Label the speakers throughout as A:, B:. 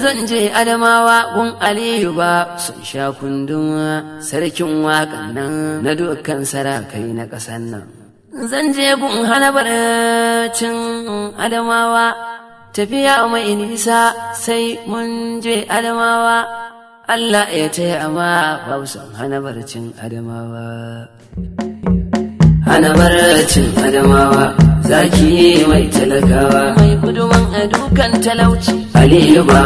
A: zan je adamawa gun aliyu ba sun sha kundin sarkin waƙan nan na dukkan sarakai na ƙasan nan zan je gun hana barcin adamawa tafiya mai nisa sai mun je adamawa Allah ya taya ma hausan hana barcin adamawa hana barcin adamawa zaki mai talakawa mai guduman a dukan talauci aliyu ba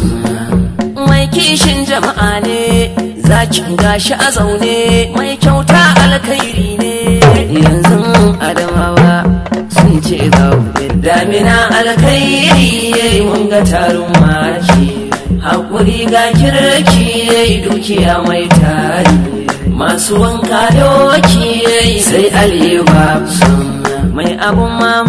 A: mai kishin jama'a ne zakin gashi a zaune mai kyauta alkhairi ne yanzu adamawa sun ce ga damina alkhairi yayi mun ga tarin maki hakuri ga kirki yayi dukiya mai tari masu wanka doki yayi sai aliyu ba mai abun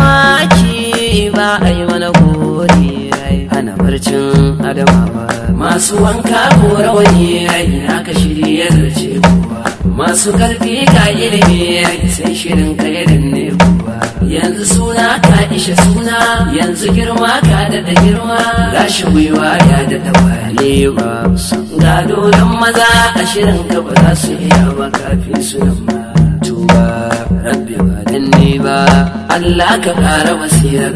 A: mamaki ba a yi mana gori hana barcin adamawa masu wanka ko rawani na ka shirya zarce kowa masu karfi ka ilimi sai shirin ka ya danne kowa yanzu suna ka ishe suna yanzu girma ka daɗa girma gashi gwiwa ya daɗa wale ba ga dodon maza a shirin ka ba za su iya ba kafin su nan ba tuba rabbi ba danne ba Allah ka ƙara basirar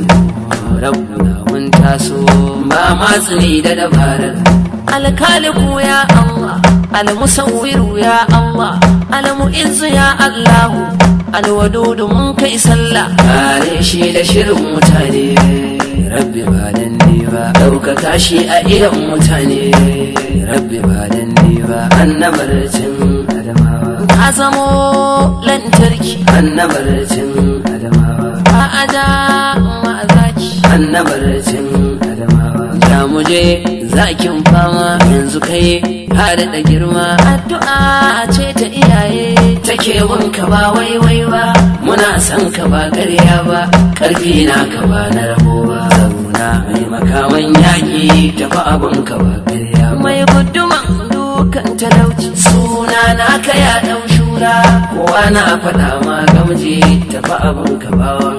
A: rabbuna mun taso ba matsini da dabarar alkaliku ya Allah almusawwiru ya Allah almu'izzu ya Allah alwadudu mun kai sallah kare shi da shirin mutane rabbi ba dan ni ba ɗaukaka shi a idan mutane rabbi ba dan ni ba annabarcin adamawa ka zamo lantarki annabarcin adamawa a aja ma'azaki annabarcin adamawa ya muje zakin fama yanzu kai har da girma addu'a ce ta iyaye take wanka ba waiwai ba muna san ka ba ƙarya ba ƙarfi na ka ba na rabo ba zauna mai makaman yaƙi tafi abin ka ba ƙarya mai guduman dukan talauci suna na ka ya ɗau shura kowa na faɗa ma gamji tafi abin ka bawan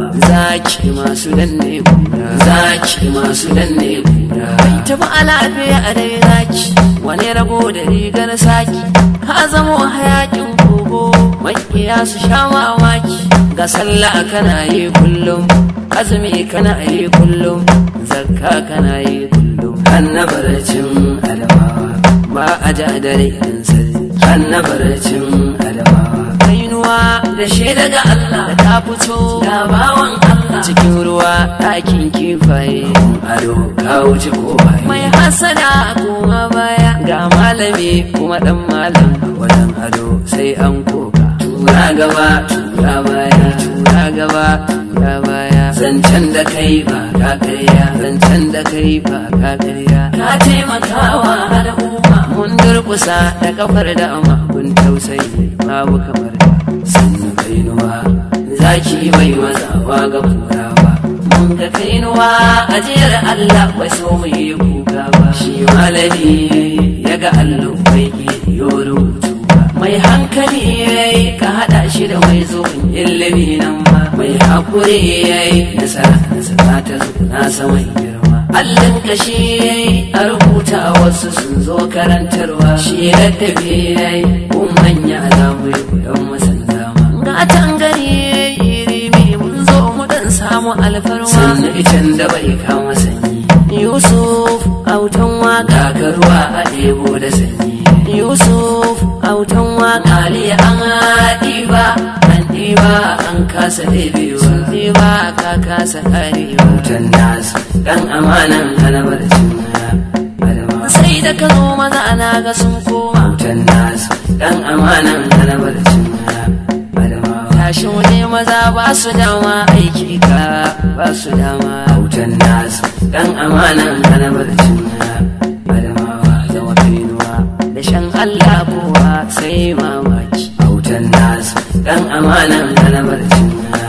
A: zaki masu danne kura zaki masu danne kura bai taba alafiya a dai zaki wani rago da rigar saki ka zamo hayakin kogo makiya su sha mamaki ga sallah kana yi kullum azumi kana yi kullum zakka kana yi kullum annabarcin adamawa ba a ja dare idan sarki annabarcin adamawa kainuwa da shi daga Allah da ta fito da bawan Allah cikin ruwa ɗakin kifaye ado ka wuce ko mai hasada kuma baya ga malami kuma dan malam wajen ado sai an koka tura gaba tura baya tura gaba tura baya zancen da kai ba ka karya zancen da kai ba ka karya ka taimakawa al'umma mun durkusa da kafar da amma kun tausayi babu kamar da sannu kainuwa zaki bai mazawa ga kura ba mun ga kainuwa ajiyar Allah bai so mu yi kuka ba shi malami ya ga Allah bai yi rubutu ba mai hankali yayi ka hada shi da mai zuwan ilimi nan ma mai hakuri yayi nasara nasara ta zo na saman girma Allin kashi yayi a rubuta wasu sun zo karantarwa shi raddabi yayi kun manya za mu yi koyon masan dama gatan gari rimi mun zo mu dan samu alfarma sannan icen da bai kama sanyi Yusuf autan waka ga ruwa a ɗebo da sanyi Yusuf autan waka ne an ɗiba an ɗiba an kasa ɗebewa ɗiba ka kasa karewa wutan nasu dan amanan halabarcin sai da ka zo maza ana ga sun koma wutan nasu dan amanan halabarcin tashi wani maza ba su dama aiki ka ba su dama wutan nasu dan amanan halabarcin adamawa zama finuwa da shan Allah kowa sai mamaki autan nasu dan amanan halabarcin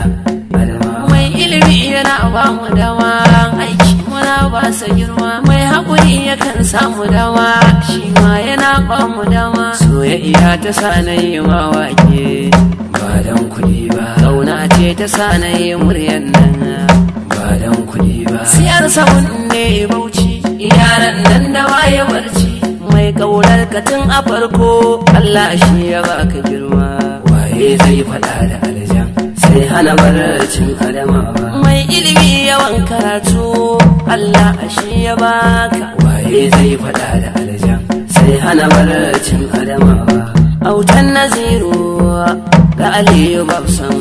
A: mai ilimi yana ba mu dama aiki muna ba sa girma mai haƙuri yakan samu dama shi ma yana ba mu dama soyayya ta sa na yi mawake ba dan kuɗi ba kauna ce ta sa na yi muryan nan ba dan kuɗi ba siyar sabon ne bauchi yaran nan da waye barci mai kaunar katin a farko Allah shi ya baka girma waye zai faɗa da aljan sai hana barcin adamawa mai ilimi yawan karatu Allah shi ya baka waye zai faɗa da aljan sai hana barcin adamawa autan naziru ga aliyu babsan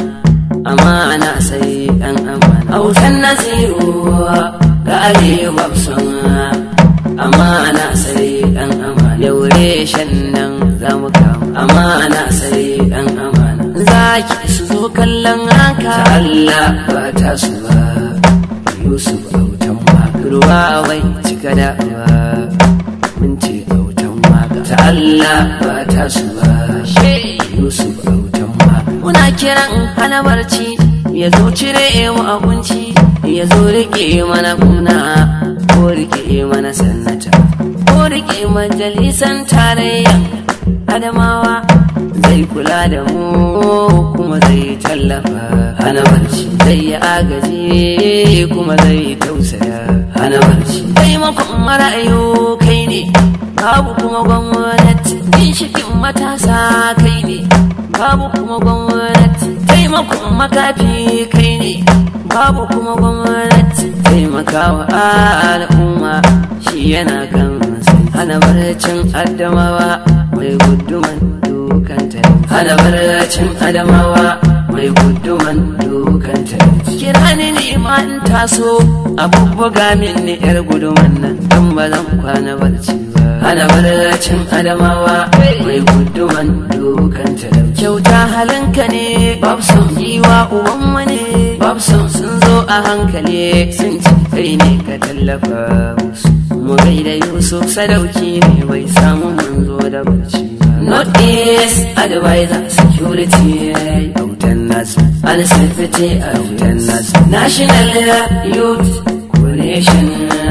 A: amana sai dan amana autan naziru ga aliyu babsan amana sai dan amana yaure shan nan za mu kama amana sai dan amana zaki su zo kallon haka Allah ba ta su ba Yusuf autan waka ruwa wai cika da ba mun ce autan waka ta Allah ba ta su ba Yusuf autan waka muna kiran hana barci ya zo cire mu abinci ya zo rike mana kuna ko rike mana sannata ko rike majalisan tarayya adamawa zai kula da mu kuma zai tallafa hana barci zai yi agaji kuma zai tausaya hana barci taimakon marayu kai ne babu kuma gwamnati ginshikin matasa kai ne babu kuma gwamnati taimakon makafi kai ne babu kuma gwamnati taimakawa al'umma shi yana kan hana barcin adamawa mai guduman dukanta hana barcin adamawa mai guduman dukanta kira ni ne ma in taso abubuwa min ni yar guduman nan don ba zan kwana barci ba hana barcin adamawa mai guduman dukanta kyauta halinka ne babson yiwa uban wani babson sun zo a hankali sun ci kai ne ka tallafa musu mu gaida yusuf sadauki ne bai samu manzo da barci not east advisor security autan nasu and safety autan nasu national youth coalition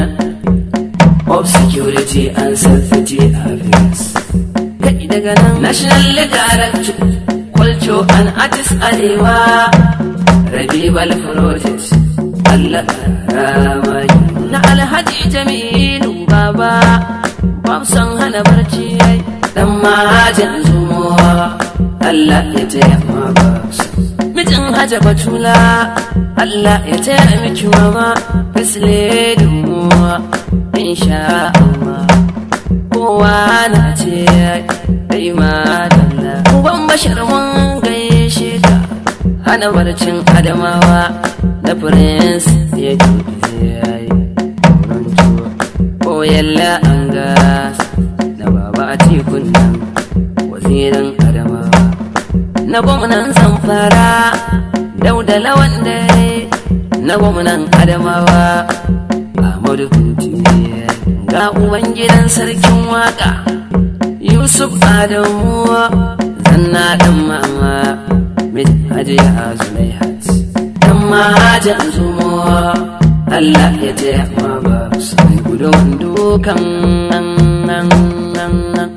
A: of security and safety affairs kai daga nan national director culture and artist arewa rabibal project Allah ramai na alhaji jamilu baba bamsan hana barci yayi dan mahajin zumuwa Allah ya taya ma babsa mijin haja batula Allah ya taya miki mama fisle dumuwa insha Allah kowa na ce dai madalla uban bashar mun gaishe ka hana barcin adamawa da prince ya tuɗe yayi ko yalla an gas na baba a tikun nan wazirin adamawa na gwamnan zamfara dauda lawan dare na gwamnan adamawa Ahmadu Kunti ga uban gidan sarkin waka Yusuf Adamu zanna dan mama mit hajiya Zulaihat dan mahajan zumuwa Allah ya taya ma ba sai gudun dukan nan nan nan